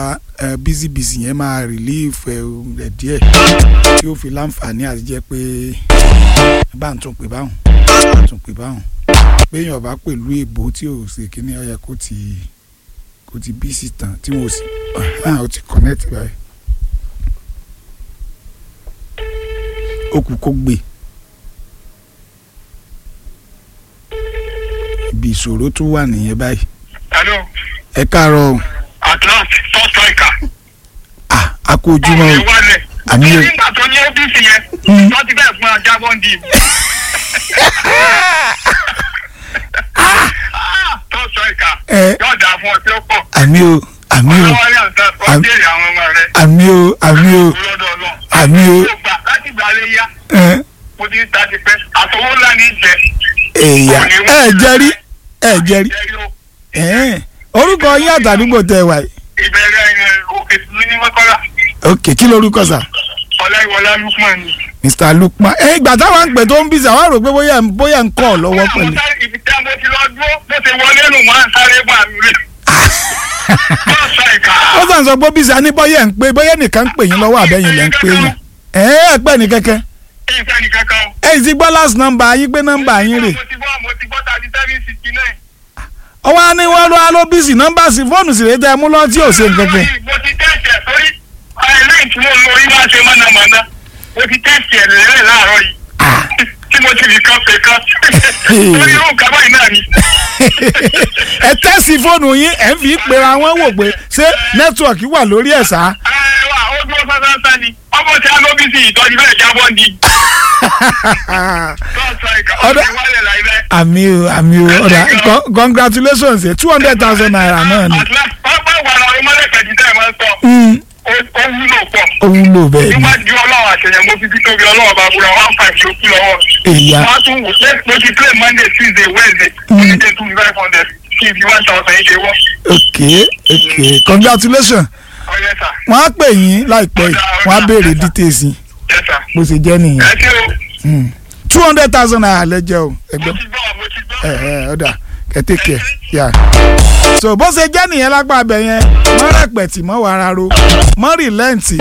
bísí bísí yẹn máa relief rẹ̀ díẹ̀ tí ó fi láǹfààní àti jẹ́ pé bá ń tún pè báwọn bá ń tún pè báwọn péyàn bá pẹ̀lú èbó tí ò ṣe kíní ó yẹ kó ti kó ti bísí tán tí wọn ò sì ó ti connect báyìí. ó kù kó gbé ibi ìṣòro tó wà nìyẹn báyìí. hello ẹ káàárọ̀ o. at last first striker. ah a kú ojúmọ́ o. wálẹ̀. àmì o. nígbà tó ní ọ́fíìsì yẹn Mm. wọ́n ti bẹ́ẹ̀ fún ajá bọ́ǹdì. first striker. ẹ yóò dáa fún ọ tí ó pọ̀. àmì o àmì o ọlọ́wọ́ yà ń tán ó Àmì- jèrè àwọn ọmọ rẹ̀. àmì o àmì o lọ́dọ̀ ọlọ́run. àmì o mo gbà láti gbà lé yá ẹ mo ti ń ta ti pẹ́ àtọwọ́ ńlá ní jẹ. èèyàn ẹ jẹ́rí ẹ jẹ́rí jẹ́rí o. ẹ orúkọ yín àtàdúgbò tẹ wà yìí. ìbẹ̀rẹ̀ ẹ̀, òkè tuntun ní mọ́kọ́lá ok kí lorúkọ sà. ọláìwọlá lukman ni. mr lukman ẹ ìgbà táwọn ń pè tó ń bí sà wá rò pé bóyá bóyá ń kọ́ ọ lọ́wọ́ pẹ̀lú. Mo sáré ibi tí a mo ti lọ dúró bó ṣe wọlé nù máa ń sáré bá mi rí. Yóò sọ ìka. ó sàn sọ pé bí sà ní bóyá ń pè bóyá nìkan ń pè yín lọ́wọ́ àbẹ́yìn lẹ́ ń pè yín. ẹ ẹ pẹ́ ní kẹ́kẹ́. Ìfẹ́ nìkan kan. ẹ ti gbọ́ last number yín pé nọ́mbà yín rè. Mo ti gbọ́ mo ti gbọ́ thirty seven sixty nine. ọwọ́ á ní wọ́n lọ́ alóbísì nọ́mbà sí fóònù sì rè tẹ́ ẹ mú lọ́ọ́ tí ò ṣe nǹkan kan. Mo ti tẹ̀sẹ̀ torí ẹlẹ́yìn tí mo lọ yín máa ṣe mọ̀nàmọ́ná. Mo ti tẹ̀sẹ̀ lẹ́lẹ̀ láàárọ̀ yìí. Tí mo ti fi kan pè kan. Torí irú nǹkan báyìí náà ni. ẹ tẹ́sí fóònù yín ẹ̀ ń fi pera wọn wò pé ṣé nẹ́tíwọ̀kì wà lórí ẹ̀ sá. Ẹ wà ó dúró sánsán ni. Ọmọ tí a lóbi sí ìtọ́jú bẹ́ẹ̀ jábọ́ ni. Tọ́sọ̀ ìka Ọ̀dọ̀- ọ̀dọ̀ ìwálẹ̀ láì bẹ́ẹ̀. àmì o àmì o ọ̀dà con- congratulations two hundred thousand naira náà ni. pápá wàrà ọmọlẹ́kẹ̀jì tẹ́ ẹ máa ń sọ Mm, ó ó wúlò pọ̀ ó wúlò bẹ́ẹ̀ ni. níwájú ọlọ́run àṣeyàn mo fi fi tóbi ọlọ́run bá búra one five ló kú lọ́wọ́ èyà wọ́n á tún wò pé mo ti play monday tuesday wednesday mo ti dé two five hundred kí n fi one thousand yìí ṣe wọ́ ok ok congratulations ọ̀yẹ́ sà wọ́n á pè yín láìpẹ́ yìí wọ́n á béèrè details yín yẹ́ sà bó ṣe jẹ́ nìyẹn ẹ ṣé o two hundred thousand naira lẹ́jẹ̀ o mo ẹgbẹ́ ti gbọ́ mo ti gbọ́ ẹ ẹ ọ̀dà kẹ́tẹ́kẹ́ yà. so bó ṣe jẹ́ nìyẹn lápá abẹ yẹn mọ́ rẹpẹ̀tì mọ́ wàrà ro mọ́ rìlẹ́ǹtì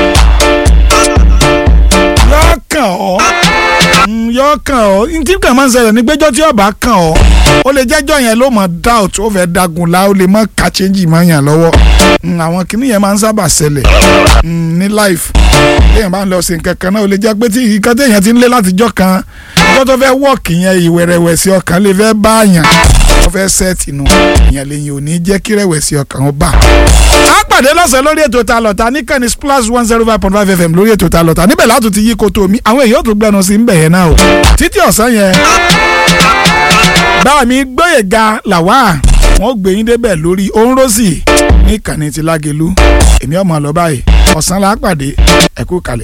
yọ kàn ọ́ Mm, yọ kàn ọ́ ntí kàn máa ń ṣẹlẹ̀ ní gbẹ́jọ́ tí ọba kàn ọ́ ó lè jẹ́jọ́ yẹn ló mọ̀ doubt ó fẹ́ dagun la ó lè mọ̀ ká change mọ́ yàn lọ́wọ́ Mm, àwọn kìnìún yẹn máa ń sábà ṣẹlẹ̀ mm, ní life téèyàn bá ń lọ sí nǹkan kan náà ó lè jẹ́ pé tí nǹkan téèyàn ti ń lé látijọ́ kan ọjọ́ tó fẹ́ wọ́ọ̀kì yẹn ìwẹ̀rẹ̀wẹ̀sì ọkàn lè fẹ́ bá yàn wọ́n fẹ́ sẹ́ẹ̀tì nù ìyẹn lè yìn ò ní jẹ́ kí rẹ̀wẹ̀sì ọkàn ó bà. a pàdé lọ́sẹ̀ lórí ètò ta lọ́ta níkànnì splash one zero five point five fm lórí ètò ta lọ́ta níbẹ̀ látò ti yí koto mi àwọn èèyàn tó gbẹnu sí ń bẹ̀ yẹn náà o títí ọ̀sán yẹn bá mi gbóyèga làwà wọn gbé yín débẹ̀ lórí òǹrọ̀sì ní ìkànnì ti lágelu èmi ọmọ lọ báyìí ọ̀sán la pàdé ẹ̀kú kalẹ̀.